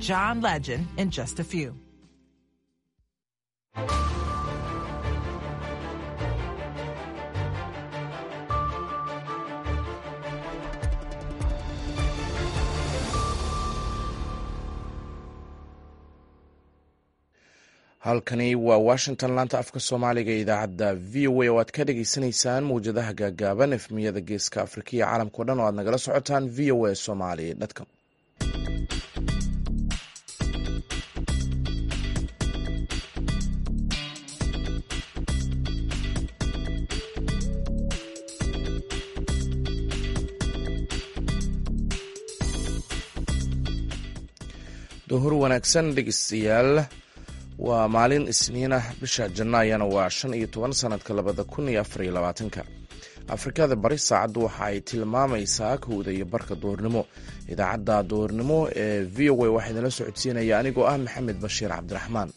John Legend in just a few. halkani waa washington laanta afka soomaaliga ee idaacadda v o a oo aad ka dhagaysanaysaan mawjadaha gaagaaban efmiyada geeska afrika iyo caalamkao dhan oo aad nagala socotaan v o a somali dcom duhur wanaagsan dhegeystayaal waa maalin isniin ah bisha janaayana waa shan iyo toban sanadka labada kun iyo afar iyo labaatanka afrikada bari saacaddu waxa ay tilmaamaysaa kowda iyo barka duhurnimo idaacadda duhurnimo ee v o a waxaa idinla socodsiinaya anigoo ah maxamed bashiir cabdiraxmaan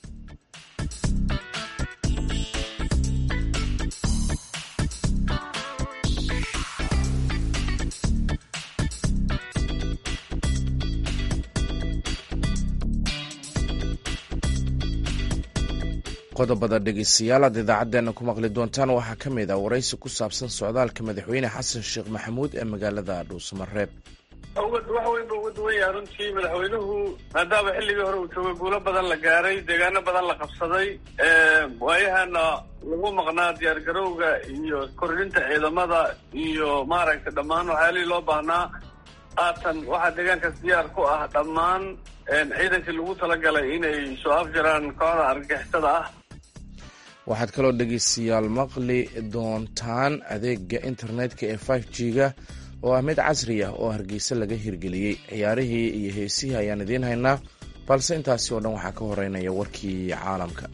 qodobada dhegeystayaal aad idaacadeena ku maqli doontaan waxaa ka mid ah waraysi ku saabsan socdaalka madaxweyne xasan sheekh maxamuud ee magaalada dhuusamareeb wax weyn ba uga duwan yaha runtii madaxweynuhu maadaama xilligii hore uu joogay guulo badan la gaaray deegaano badan la qabsaday waayahana lagu maqnaa diyaargarowga iyo kordhinta ciidamada iyo maaragtay dhammaan waxyaalihii loo baahnaa haatan waxaa deegaankaas diyaar ku ah dhammaan ciidankii lagu talagalay inay soo afjaraan kooxda argagixisada ah waxaad kaloo dhegeystayaal maqli doontaan adeega internetka ee five g ga oo ah mid casri ah oo hargeysa laga hirgeliyey ciyaarihii iyo heesihii ayaan idiin haynaa balse intaasi oo dhan waxaa ka horeynaya warkii caalamka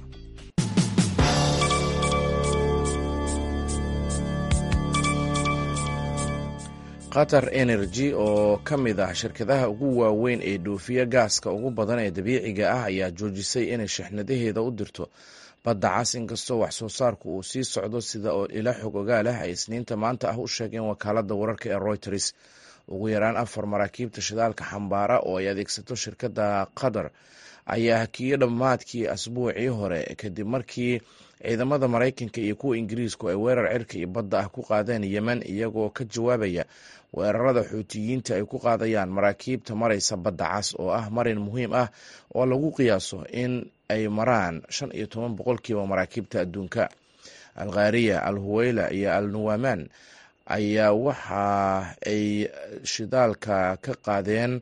qatar energy oo ka mid ah shirkadaha ugu waaweyn ee dhoofiya gaaska ugu badan ee dabiiciga ah ayaa joojisay inay shixnadaheeda u dirto badda cas inkastoo wax soo saarku uu sii socdo sida oo ila xog ogaal ah ay isniinta maanta ah u sheegeen wakaalada wararka ee reuters ugu yaraan afar maraakiibta shidaalka xambaara oo ay adeegsato shirkadda qatar ayaa hakiyey dhammaadkii asbuucii hore kadib markii ciidamada maraykanka iyo kuwa ingiriisku ay weerar cirka iyo badda ah ku qaadeen yemen iyagoo ka jawaabaya weerarada xuutiyiinta ay ku qaadayaan maraakiibta maraysa badda cas oo ah marin muhiim ah oo lagu qiyaaso in ay maraan shan iyo toban boqolkiiba maraakiibta adduunka alkhariya al huweyla iyo al nuwaman ayaa waxa ay shidaalka ka qaadeen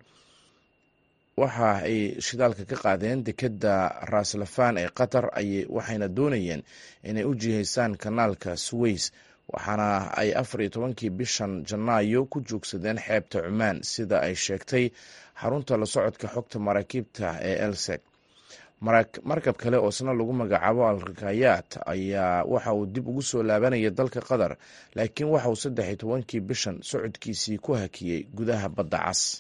waxa ay shidaalka ka qaadeen dekedda raaslafan ee qatar waxayna doonayeen inay u jihaysaan kanaalka suweys waxaana ay afar iyo tobankii bishan janaayo ku joogsadeen xeebta cumaan sida ay sheegtay xarunta la socodka xogta maraakiibta ee elsec markab kale oo isna lagu magacaabo al rikayaat ayaa waxa uu dib ugu soo laabanaya dalka qatar laakiin waxa uu saddex iyo tobankii bishan socodkiisii ku hakiyey gudaha badda cas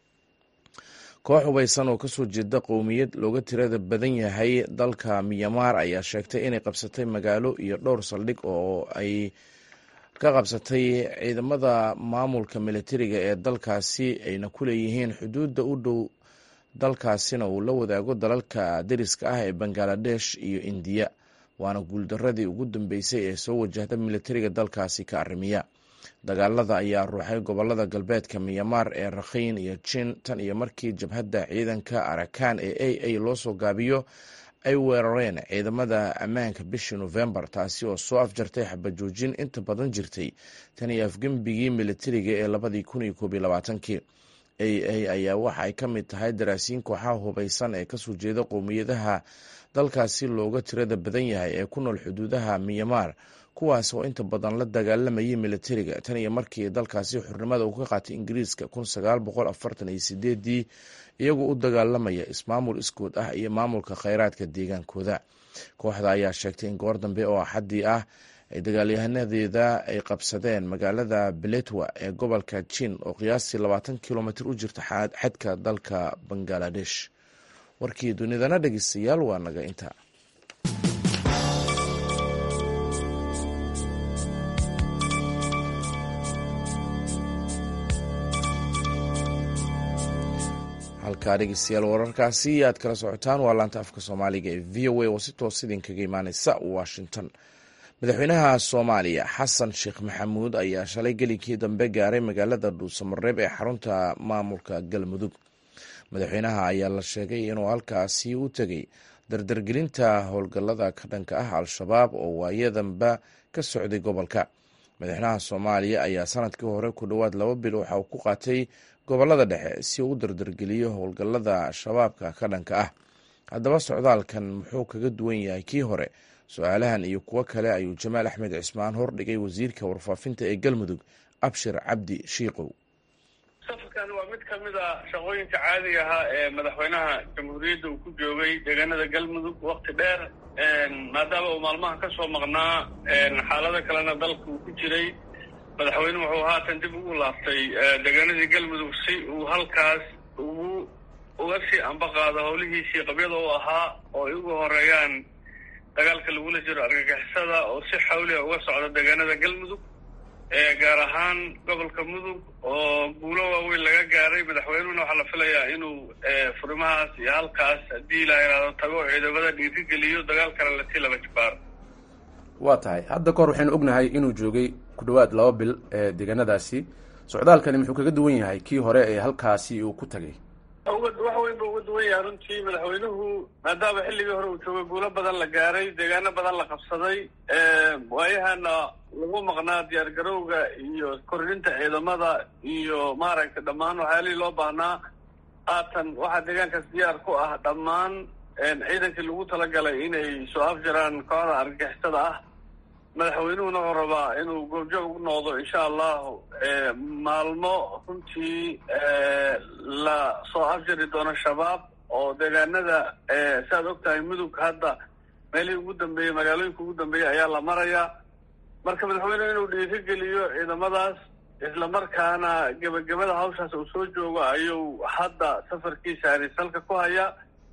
koox hubaysan oo kasoo jeeda qowmiyad looga tirada badan yahay dalka miyamaar ayaa sheegtay inay qabsatay magaalo iyo dhowr saldhig oo ay ka qabsatay ciidamada maamulka militariga ee dalkaasi ayna ku leeyihiin xuduudda u dhow dalkaasina uu la wadaago dalalka dariska ah ee bangaladesh iyo indiya waana guuldaradii ugu dambeysay ee soo wajahda militariga dalkaasi ka arrimiya dagaalada ayaa ruuxay gobolada galbeedka miyamaar ee rakhiin iyo jin tan iyo markii jabhadda ciidanka arakan ee a a loo soo gaabiyo ay weerareen ciidamada ammaanka bishii nofembar taasi oo soo afjartay xabajoojin inta badan jirtay tan iyo afgembigii militariga ee labadii kun iyo koob iyo labaatankii a a ayaa waxa ay ka mid tahay daraasiin kooxaha hubaysan ee kasoo jeeda qowmiyadaha dalkaasi looga tirada badan yahay ee ku nool xuduudaha miyamaar kuwaas oo inta badan la dagaalamayay militariga tan iyo markii dalkaasi xurnimada uu ka qaatay ingiriiska kun sagaal boqol afartan iyo sideedii iyagoo u dagaalamaya ismaamul iskood ah iyo maamulka kheyraadka deegaankooda kooxda ayaa sheegtay in goor dambe oo axaddii ah ay dagaalyahanadeeda ay qabsadeen magaalada beletwa ee gobolka jin oo qiyaastii labaatan kilomitr u jirta xadka dalka bangaladesh warkii dunidana dhegeystayaal waa naga inta halkaa dhegeystayaal wararkaasi aad kala socotaan waa laanta afka soomaaliga ee v o a oo si toos idinkaga imaaneysa washington madaxweynaha soomaaliya xasan sheekh maxamuud ayaa shalay gelikii dambe gaaray magaalada dhuusamareeb ee xarunta maamulka galmudug madaxweynaha ayaa la sheegay inuu halkaasi u tegay dardargelinta howlgallada ka dhanka ah al-shabaab oo waayadanba ka socday gobolka madaxweynaha soomaaliya ayaa sanadkii hore ku dhowaad laba bil waxa uu ku qaatay gobolada dhexe si uu u dardargeliyo howlgallada shabaabka ka dhanka ah haddaba socdaalkan muxuu kaga duwan yahay kii hore su-aalahan iyo kuwo kale ayuu jamaal axmed cismaan hordhigay wasiirka warfaafinta ee galmudug abshir cabdi shiikow safarkan waa mid ka mid a shaqooyinka caadiga ahaa ee madaxweynaha jamhuuriyadda uu ku joogay deegaanada galmudug wakti dheer maadaama uu maalmaha ka soo maqnaa xaalado kalena dalka uu ku jiray madaxweyne wuxuu haatan dib ugu laaftay deegaanadii galmudug si uu halkaas ugu uga sii ambaqaado howlihiisii qabyada u ahaa oo ay ugu horeeyaan dagaalka lagula jiro argagixisada oo si xawliya uga socda deegaanada galmudug gaar ahaan gobolka mudug oo guulo waaweyn laga gaaray madaxweynuhuna waxaa la filayaa inuu furimahaas iyo halkaas haddii la yidhaahdo tago ciidamada dhiirigeliyo dagaalkana lasii laba jibaaro waa tahay hadda kahor waxaynu ognahay inuu joogay ku dhowaad laba bil ee deegaanadaasi socdaalkani muxuu kaga duwan yahay kii hore ee halkaasi uu ku tagay wax weyn ba uga duwan yahay runtii madaxweynuhu maadaama xilligii hore uu joogay guulo badan la gaaray deegaano badan la qabsaday waayahana lagu maqnaa diyaar garowga iyo kordhinta ciidamada iyo maaragtay dhammaan waxyaalihii loo baahnaa haatan waxaa deegaankaas diyaar ku ah dhammaan ciidankii lagu talagalay inay soo afjaraan kooxda argagixisada ah madaxweynuhuna wuxuu rabaa inuu goobjoog u noqdo insha allahu maalmo runtii la soo afjari doono shabaab oo deegaanada saaad og tahay mudug hadda meelihii ugu dambeeyey magaalooyinka ugu dambeeyey ayaa la marayaa marka madaxweynuhu inuu dhiirigeliyo ciidamadaas islamarkaana gebagabada hawshaas uu soo joogo ayuu hadda safarkiisa arisalka ku hayaa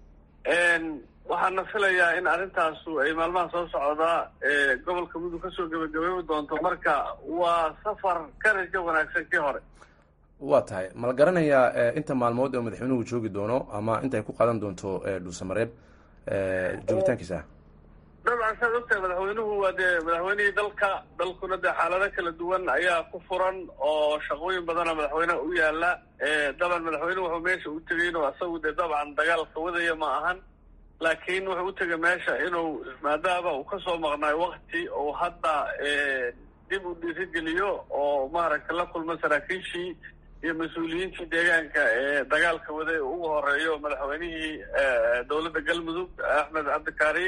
waxaana filayaa in arrintaasu ay maalmaha soo socdaa gobolka mudug kasoo gebagabeebi doonto marka waa safar ka rajo wanaagsan kii hore waa tahay ma la garanayaa inta maalmood oo madaxweynuhu joogi doono ama inta ay ku qaadan doonto dhuusamareeb joogitaankiisa dabcan saad ogtahay madaxweynuhu waa dee madaxweynihii dalka dalkuna dee xaalado kala duwan ayaa ku furan oo shaqooyin badana madaxweyneha u yaala daban madaxweynuhu wuxuu meesha u tegay inuu asagu dee dabcan dagaalka wadaya ma ahan laakiin wuxuu u tegay meesha inuu maadaama uu kasoo maqnaay wakti uu hadda dib u dhiirigeliyo oo maaragtay la kulmo saraakiishii iyo mas-uuliyiintii deegaanka ee dagaalka waday ugu horeeyo madaxweynihii dowladda galmudug axmed cabdikaari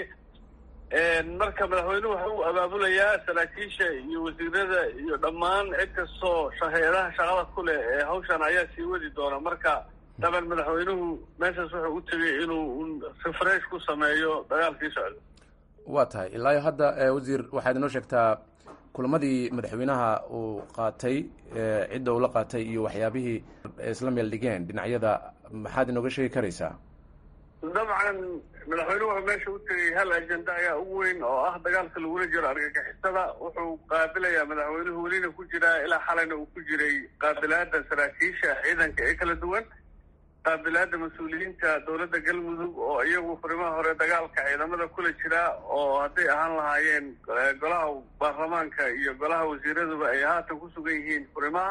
marka madaxweynuhu waxa uu abaabulayaa saraakiisha iyo wasiirada iyo dhammaan cid kastoo hay-adaha shaqada ku leh ee hawshan ayaa sii wadi doona marka daban madaxweynuhu meeshaas wuxuu u tegay inuu refresh ku sameeyo dagaalkii socda waa tahay ilaayo hadda wasiir waxaad inoo sheegtaa kulamadii madaxweynaha uu qaatay cidda uu la qaatay iyo waxyaabihii isla meel dhigeen dhinacyada maxaad inooga sheegi karaysaa dabcan madaxweynuhu wuxuu meesha u tegay hal ajenda ayaa ugu weyn oo ah dagaalka lagula jiro argagixisada wuxuu qaabilayaa madaxweynuhu welina ku jiraa ilaa xalayna uu ku jiray qaabilaada saraakiisha ciidanka ee kala duwan qaabilaada mas-uuliyiinta dowladda galmudug oo iyagu furimaha hore dagaalka ciidamada kula jira oo hadday ahaan lahaayeen golaha baarlamaanka iyo golaha wasiiraduba ay haatan ku sugan yihiin furimaha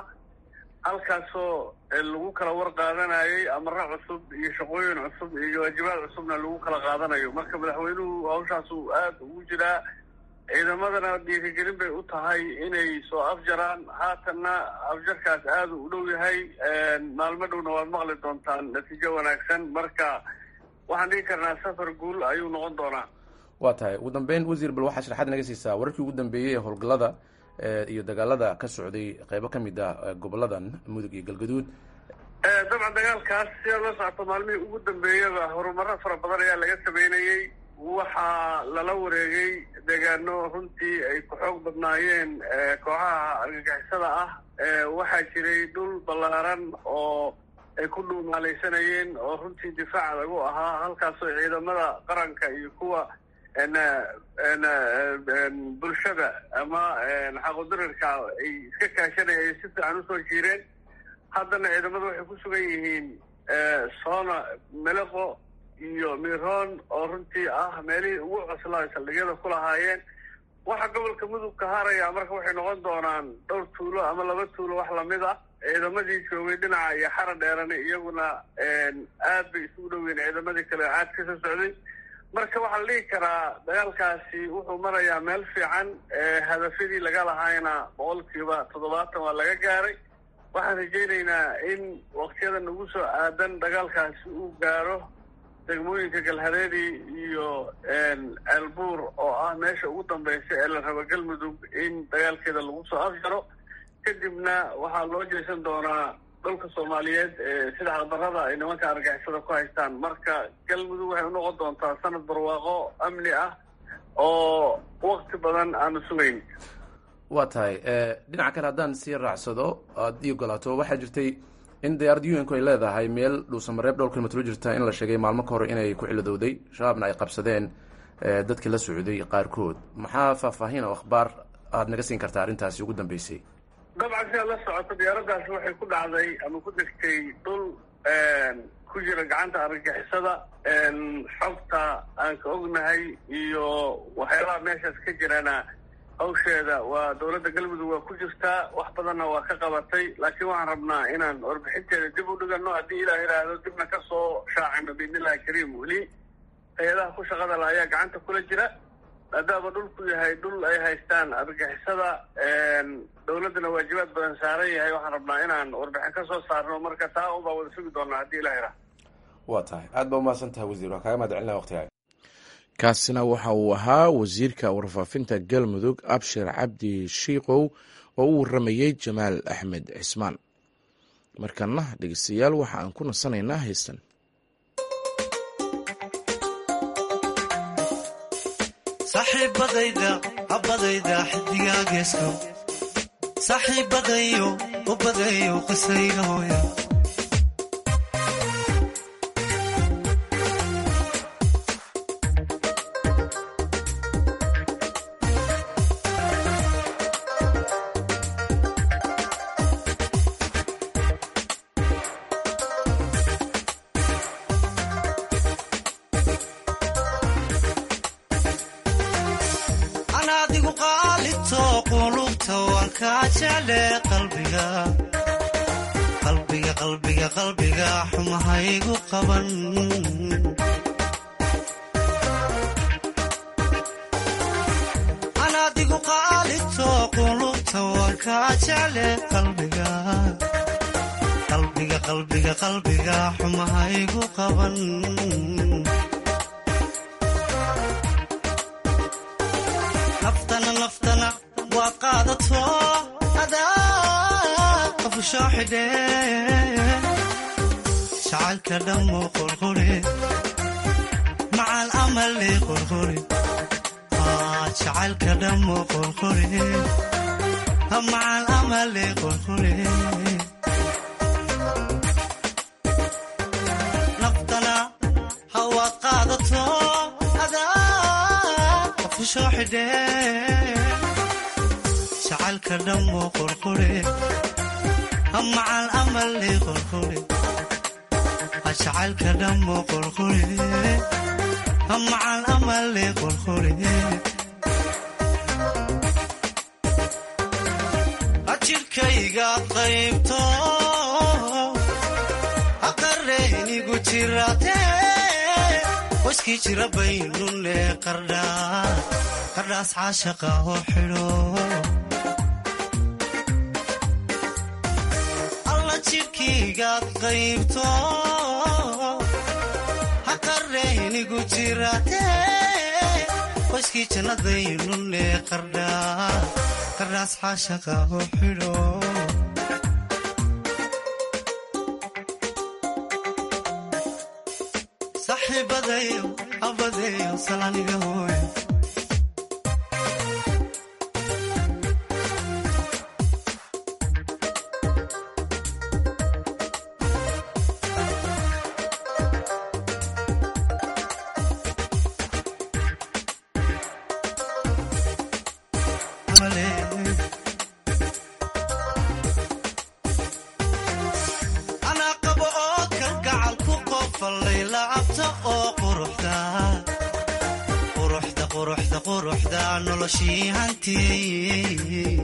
halkaasoo lagu kala war qaadanayay amaro cusub iyo shaqooyin cusub iyo waajibaad cusubna lagu kala qaadanayo marka madaxweynuhu hawshaasu aada ugu jiraa ciidamadana dhiirigelin bay u tahay inay soo afjaraan haatanna afjarkaas aada u dhow yahay maalmo dhowna waad maqli doontaan natiijo wanaagsan marka waxaan dhigi karnaa safar guul ayuu noqon doonaa waa tahay ugu dambeyn wasiir bal waxaa sharaxaad naga siisaa wararkii ugu dambeeyey ee howlgallada iyo dagaalada ka socday qeybo ka mid ah goboladan mudug iyo galgaduud dabcan dagaalkaas sidaa la socoto maalmihii ugu dambeeyaba horumaro fara badan ayaa laga sameynayey waxaa lala wareegay deegaano runtii ay ku xoog badnaayeen kooxaha argagixisada ah waxaa jiray dhul ballaaran oo ay ku dhuumaalaysanayeen oo runtii difaac adag u ahaa halkaasoo ciidamada qaranka iyo kuwa bulshada ama xaqodarirka ay iska kaashanaya ay si fiican usoo jiireen haddana ciidamadu waxay ku sugan yihiin soona meleqo iyo miroon oo runtii ah meelihii ugu cuslaa saldhigyada ku lahaayeen waxa gobolka mudug ka haraya marka waxay noqon doonaan dhowr tuulo ama laba tuulo wax lamid ah ciidamadii joogay dhinaca iyo xara dheerane iyaguna aad bay isugu dhoweyn ciidamadii kale caad ka soo socday marka waxaa la dhihi karaa dagaalkaasi wuxuu marayaa meel fiican hadafyadii laga lahaayna boqolkiiba toddobaatan waa laga gaaray waxaan rajaynaynaa in waktiyadan ugu soo aadan dagaalkaasi uu gaaro degmooyinka galhareeri iyo ceelbuur oo ah meesha ugu dambaysa ee la rabo galmudug in dagaalkeeda lagu soo afjaro kadibna waxaa loo jeesan doonaa dhulka soomaaliyeed sida xaqdarrada ay nimanka argixisada ku haystaan marka galmudug waxay unoqon doontaa sanad barwaaqo amni ah oo wakti badan aanu sugayn waa tahay dhinaca kale haddaan sii raacsado aad ii ogolaato waxaa jirtay in diyaarad un-ku ay leedahay meel dhuusamareeb dhowr kilomitr u jirta in la sheegay maalmo ka hor inay ku xilidowday shabaabna ay qabsadeen dadkii la socday qaarkood maxaa faahfaahin oo akhbaar aada naga siin kartaa arrintaasi ugu dambeysay dabcan si aad la socoto diyaaraddaasi waxay ku dhacday ama ku degtay dhul ku jira gacanta argagixisada xogta aan ka ognahay iyo waxyaabaha meeshaas ka jirana hawsheeda waa dowladda galmudug waa ku jirtaa wax badanna waa ka qabatay laakiin waxaan rabnaa inaan warbixinteeda dib u dhigano haddii ilaah yidhaahdo dibna ka soo shaacino biidnillahi kariim weli hay-adaha ku shaqada la ayaa gacanta kula jira maadaama dhulku yahay dhul ay haystaan argixisada dowladdana waajibaad badan saaran yahay waxaan rabnaa inaan warbixin ka soo saarno marka taa unbaa wada sugi doonaa haddii ilah yidhaahdo waa tahay aad baa umahadsan tahay wasiir waa kaaga mahad celinaya waqtigaga kaasina waxa uu ahaa wasiirka warfaafinta galmudug abshir cabdi shiikow oo u waramayey jamaal axmed cismaan markana dhegeystayaal waxa aan ku nasanaynaa heystan saaxiibadayda habadayda xidigaa geesko saaxiibadayo u badayo qisayga hooya anaadigu qaalito qulubta waan kaa jecle qalbiga qalbiga qalbiga qalbiga xumahaygu qaban anaadigu qaalito qulubta waan kaa jecle qalbiga qalbiga qalbiga qalbiga xumahaygu qaban naftana naftana waad qaadato adaa qafusoo xidhe jacaylka dhammo qorqore macal amale qorqore jacaylka dhammo qorqore macal amale qorqore naftana hawaad qaadato adaa qafusoo xidhe jacaylka dhammo qorqore macal amale qorqore jacaylka dhammo qorqore macal amale qorqore jirkaygaad qaybto aqareynigu jirate qoyskii jira baynune qardhaas caashaqa oo xidho alla jidhkaygaad qaybto haqareynigu jirate qoyskii jannadaynune qardhaas caashaqa oo xidho saxiibadayo abadeyo salaniga hooyo anaa qabo oo kalgaca quruxda quruxda noloshii hantiyey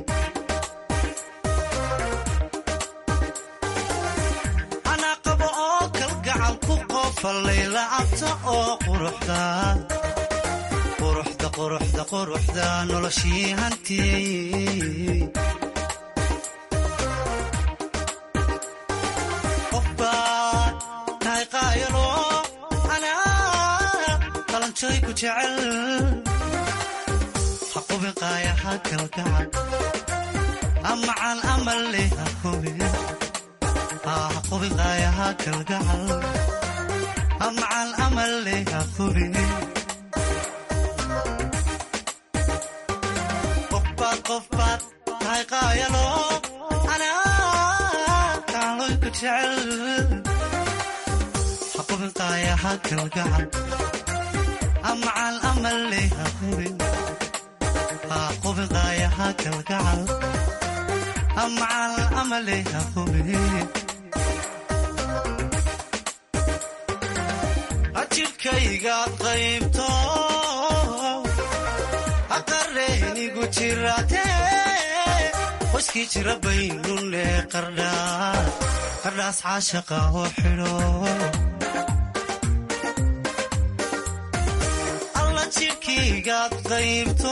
anaa qabo oo kalgacal ku qofallay lacabta oo quruxda quruxda quruxda quruxda noloshii hantiyey qofbaad tahay qaayalo anaa qalanjooy ku jecel ha qubin qaayaha kalgacal amacan amal leh ha hubin ha qubin qaayaha kalgacal amacan amal leh ha hubin qofbaad qofbaad tahay qaayalo anaa kacaloy ku jecel ha qubin qaayaha kalgacal amacan amal leh ha hubin ha qubin qaayaha kalgacal amacan amal leh ha hubin ajirkaygaad qaybto aqareynigu jirate qoyskii jira baynune qardhaa qardhaas caashaqa oo xidho alla jirkaygaad qaybto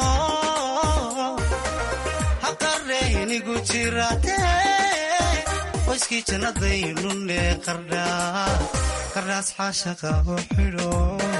haqareynigu jirate qoyskii jannadaynune qardhaa qardhaas caashaqa oo xidho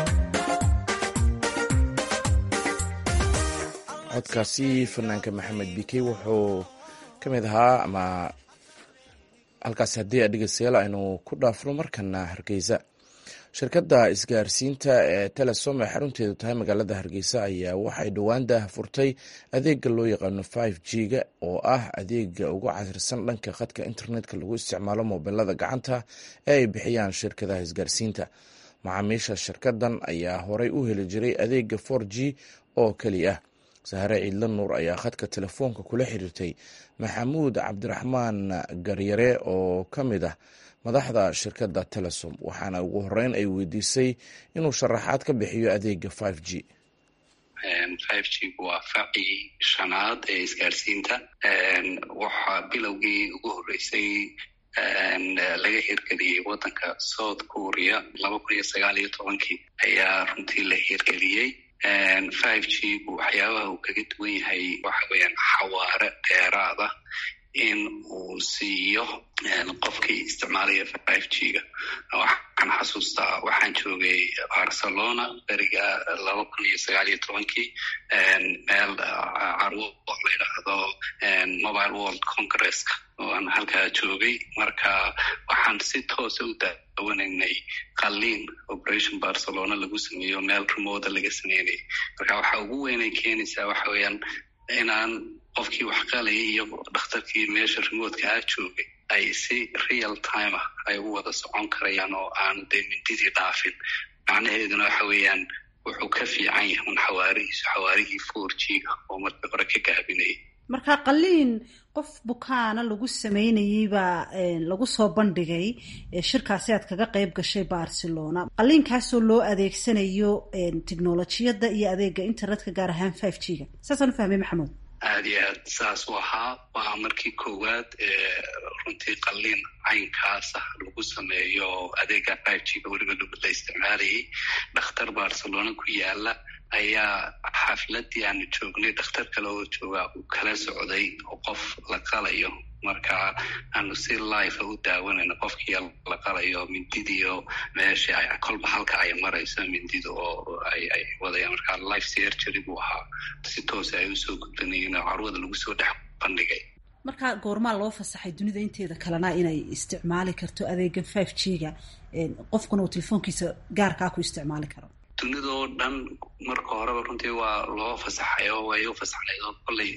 codkaasi fanaanka maxamed bikey wuxuu ka mid ahaa ama halkaasi haddii a dhegeystayaal aynu ku dhaafno markana hargeysa shirkadda isgaarsiinta ee telesom ee xarunteedu tahay magaalada hargeysa ayaa waxay dhowaan daah furtay adeega loo yaqaano five g ga oo ah adeega ugu casirsan dhanka khadka internetka lagu isticmaalo mobilada gacanta ee ay bixiyaan shirkadaha isgaarsiinta macaamiisha shirkadan ayaa horey u heli jiray adeega for g oo keli ah sahare ciidla nuur ayaa khadka telefoonka kula xiriirtay maxamuud cabdiraxmaan garyare oo ka mid ah madaxda shirkadda telesom waxaana ugu horeyn ay weydiisay inuu sharaxaad ka bixiyo adeega five g five g waa facii shanaad ee isgaarsiinta waxaa bilowgii ugu horreysay laga hirgeliyey waddanka south korea laba kun iyo sagaal iyo tobankii ayaa runtii la hirgeliyey five g gu waxyaabaha uu kaga duwan yahay waxa weeyaan xawaare dheeraada in uu siiyo qofkii isticmaalaya five g ga waxaan xasuustaa waxaan joogay barcelona beriga laba kun iyo sagaal iyo tobankii meel carwo la yidhaahdo mobile world congresska oo aan halkaa joogay marka waxaan si toosa u daawanaynay qaliin operation barcelona lagu sameeyo meel remoda laga sameynayay marka waxa ugu weynay keenaysaa waxa weeyaan inaan qofkii wax qalaya iyo dhakhtarkii meesha remotka ah joogay ay si real time ah ay u wada socon karayaan oo aanu dee mindidii dhaafin macnaheeduna waxa weeyaan wuxuu ka fiican yahay un xawaarihiisu xawaarihii four g ga oo markii hore ka gaabinayay marka qaliin qof bukaana lagu sameynayey baa lagu soo bandhigay shirkaasi aad kaga qayb gashay barcelona qaliinkaasoo loo adeegsanayo technolojiyadda iyo adeega internetka gaar ahaan five g ga saasaan u fahmay maxamuud aada iyo aad saas u ahaa waa markii koowaad ee runtii qaliin caynkaasa lagu sameeyo adeega five g ga weliba la isticmaalayay dhakhtar barcelona ku yaala ayaa xafladii aanu joognay dhakhtar kale oo jooga uu kala socday oo qof la qalayo marka aanu si life u daawanayno qofkii la qalayo mindidiio meesha ay kolba halka ay marayso mindida oo ay ay wadayaan marka life surgery buu ahaa si toosa ay usoo gudbanayeen oo carwada lagu soo dhex bandhigay marka goormaa loo fasaxay dunida inteeda kalena inay isticmaali karto adeegan five g ga qofkuna uu telefoonkiisa gaarkaa ku isticmaali karo dunidoo dhan marka horeba runtii waa loo fasaxay oo way u fasaxnayd oo kolley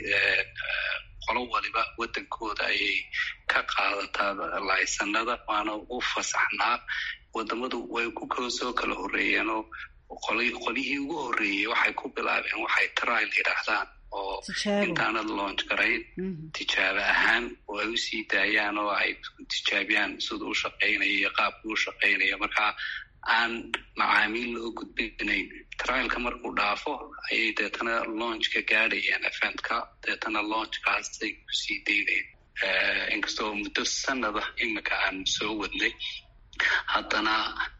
qolo waliba waddankooda ayay ka qaadataa laysanada waana u fasaxnaa wadamadu way ku kala soo kala horreeyeen oo qolyihii ugu horreeyey waxay ku bilaabeen waxay trial yidhaahdaan oo intaanad launch garayn tijaabo ahaan oo ay usii daayaan oo ay tijaabiyaan sida u shaqaynayo iyo qaabka u shaqaynayo marka aan macaamiil loo gudbinayn trialka markuu dhaafo ayay deetana launchka gaadhayeen eventka deetana launchkaasay kusii daynayeen inkastoo muddo sanada imika aan soo wadnay haddana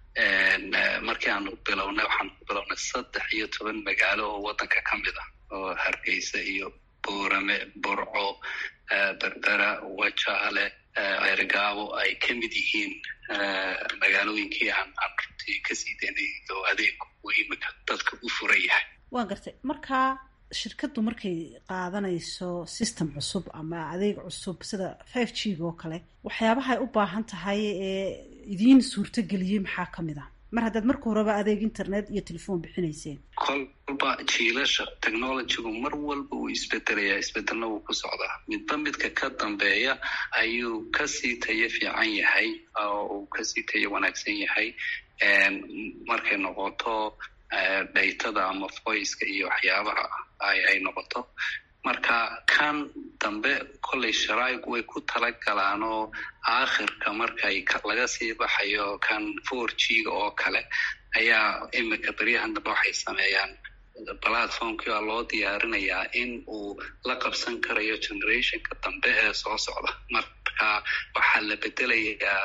markii aanu bilownay waxaanu ku bilownay saddex iyo toban magaalo oo waddanka ka mid ah oo hargeysa iyo boorame burco berbera wajaale ceerigaabo ay ka mid yihiin magaalooyinkii aan aan runtii kasii daynay oo adeeg uu imika dadka u furan yahay waan gartay markaa shirkaddu markay qaadanayso system cusub ama adeeg cusub sida five g oo kale waxyaabaha ay u baahan tahay ee idiin suurto geliyey maxaa ka mid ah mar haddaad marka horeba adeeg internet iyo telefoon bixinayseen kolba jiilasha technologygu mar walba wuu isbedelayaa isbedelna wuu ku socdaa midba midka ka dambeeya ayuu kasii tayo fiican yahay oo uu kasii tayo wanaagsan yahay markay noqoto dhaytada ama voiceka iyo waxyaabaha ay noqoto marka kan dambe kolley sharaa'igu way ku tala galaan oo aakhirka markay laga sii baxayo kan four g ga oo kale ayaa imika beryahan dambe waxay sameeyaan platformkii baa loo diyaarinayaa in uu la qabsan karayo generationka dambe ee soo socda marka waxaa la bedelayaa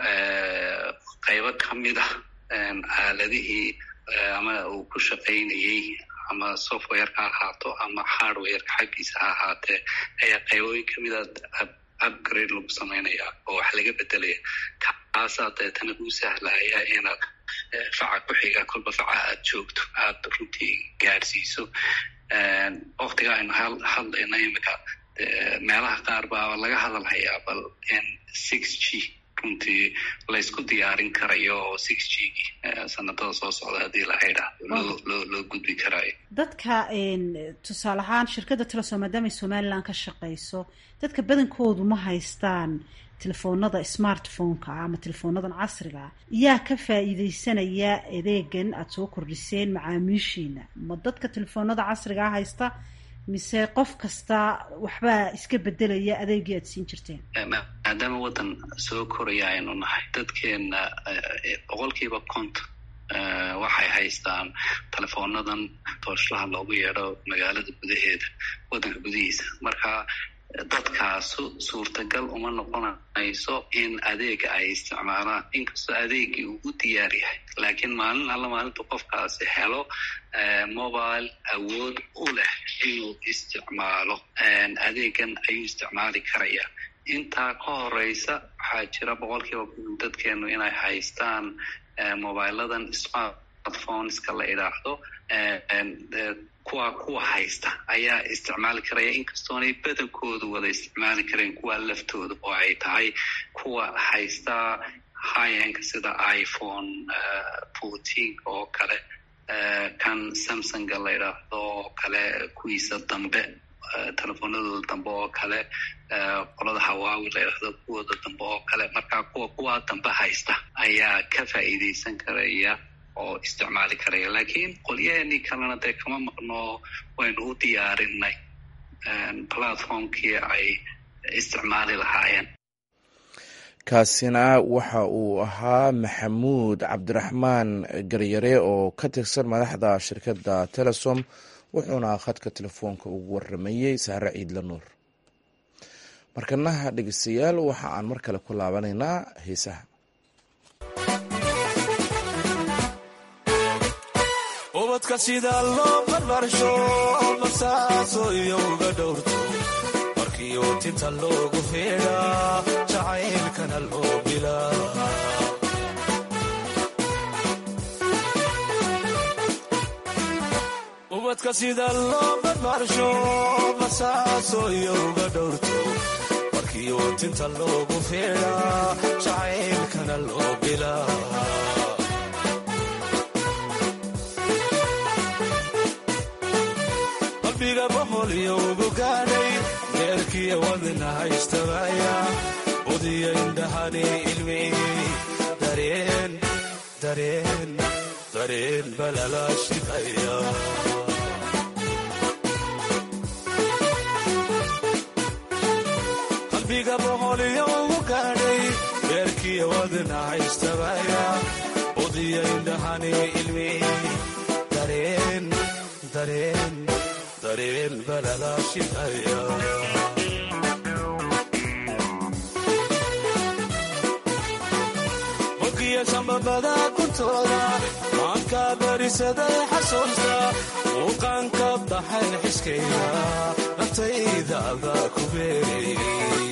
qaybo kamid ah aaladihii ama uu ku shaqaynayey ama softwareka ha ahaato ama hardwareka xaggiisa ha ahaatee ayaa qaybooyin kamid a upgrade lagu samaynayaa oo wax laga bedelaya kaasaa deetana kuu sahlaya inaad faca ku xiga kolba faca aad joogto aad runtii gaadhsiiso waktiga aynu hadlayna imika meelaha qaar baa laga hadalhayaa bal in six g runtii laysku diyaarin karayo oo six g sanadada soo socda haddii la haydha loo loo loo gudbi karaayo dadka tusaale ahaan shirkadda telesom maadaamay somaliland ka shaqeyso dadka badankoodu ma haystaan telefoonada smartphone-ka ama telefoonadan casriga ah yaa ka faa'iideysanaya adeegan aada soo kordhiseen macaamiishiina ma dadka telefoonada casrigaa haysta mise qof kasta waxbaa iska bedelaya adeegii aada siin jirteen maadaama waddan soo koraya aynu nahay dadkeena boqolkiiba konton waxay haystaan telefoonadan tooshlaha loogu yeedho magaalada gudaheeda waddanka gudihiisa marka dadkaasu suurtagal uma noqonayso in adeega ay isticmaalaan inkastoo adeegii uu u diyaar yahay laakiin maalin alla maalintu qofkaasi helo mobile awood u leh inuu isticmaalo adeegan ayuu isticmaali karaya intaa ka horeysa waxaa jira boqolkiiba dadkeenu inay haystaan mobiladan smartphoneska la idhaahdo kuwa kuwa haysta ayaa isticmaali karaya inkastoonay badankoodu wada isticmaali kareen kuwa laftooda oo ay tahay kuwa haysta highenka sida iphone fourteen oo kale kan samsunga la idhaahdo oo kale kuwiisa dambe telefoonadooda dambe oo kale qolada hawaawi la idhaahdo kuwooda dambe oo kale marka kuwa kuwa dambe haysta ayaa ka faa'iideysan karaya oo isticmaali karaya laakiin qolyaheenii kalena dee kama maqno waynu u diyaarinay platformkii ay isticmaali lahaayeen kaasina waxa uu ahaa maxamuud cabdiraxmaan garyare oo ka tirsan madaxda shirkadda telesom wuxuuna khadka telefoonka ugu waramayey saare ciidla nuur markanaha dhegeystayaal waxa aan mar kale ku laabanaynaa heesaha ubadka sida loo barbarsho basaaso iyo uga dhowrto markiiuu tinta loogu feedhaa jacaylkana loo bilaa ubadka sida loo barbarsho basaaso iyo uga dhowrto markiiuu tinta loogu feedhaa jacaylkana loo bilaa qalbiga boqol iyo ugu gaadhay deerkiya wadna haystabaya udiya indhahani ilmi dareen dareen dareen balala shidaya qalbiga boqol iyo ugu gaadhay deerkiya wadna haystabaya udiya indhahani ilmi dareen dareen dareen balala shidaya mogiya sambabada kuntooda maanka barisaday xasuusta muuqaanka baxay xiskayga naftaydaada ku beerayay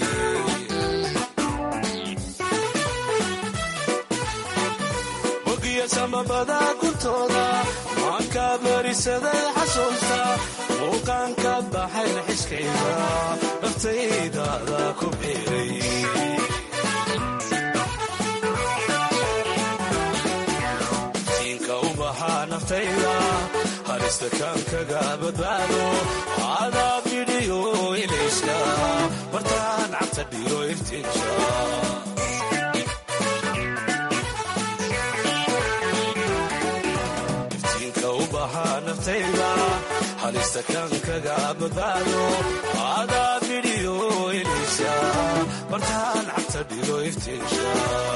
mogiya sambabada kuntooda maanka barisaday xasuusta muuqaanka baxay xiskayga naftaydaada ku beerayay naftayda halista kaan kaga badbaado adaa bidhiyo ilayska martaan cabta dhiro iftiinka iftiinka u bahaa naftayda halista kaan kaga badbaado adaa bidhiyo ilayska martaan cabta dhiro iftiinka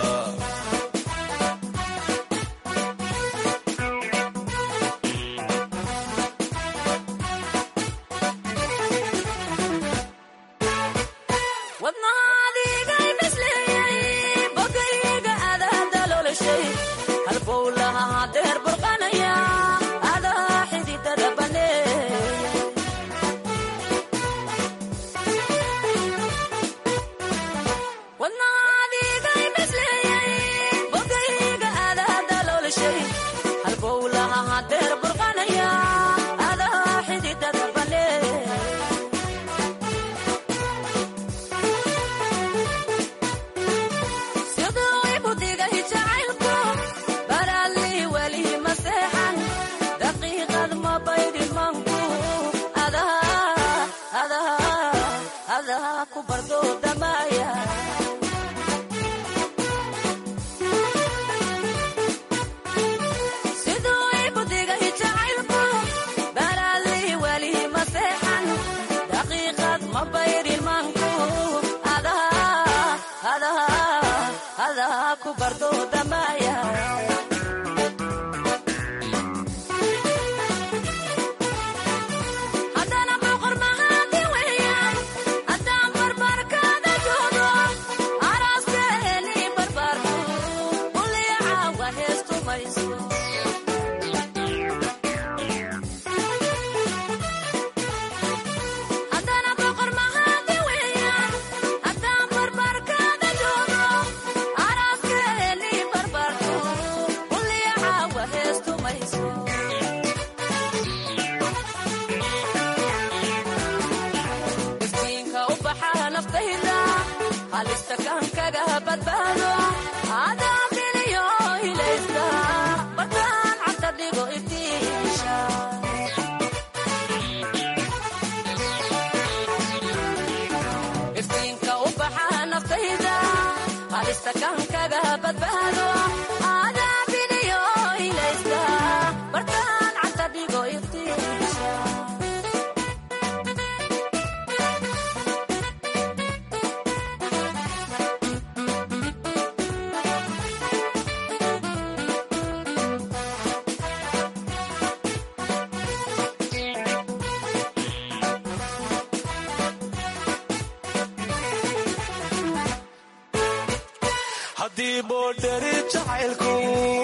haddii boodhari jacaylku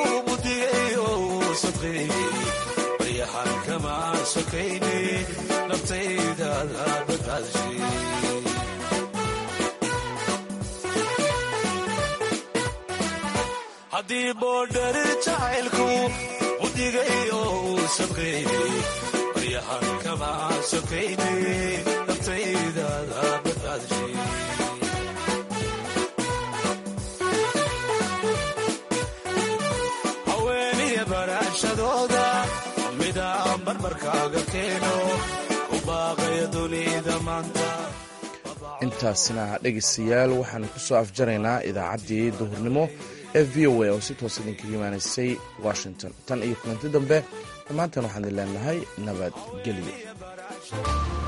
budigayo sadqeeyey baryahan kama sokayne naftaydaada badbaadashay haddii boodhari jacaylku budigayo sadqeeyey baryahan kama sokayne naftaydaada badbaadashay haweeniya baraanshadooda midaan barbarkaaga keeno u baaqaya dunida maanta intaasina dhegaystayaal waxaanu ku soo afjaraynaa idaacaddii duhurnimo ee v o a oo si toos idinkaga imaanaysay washington tan iyo kulanti dambe dhammaantan waxaan idin leenahay nabadgelyo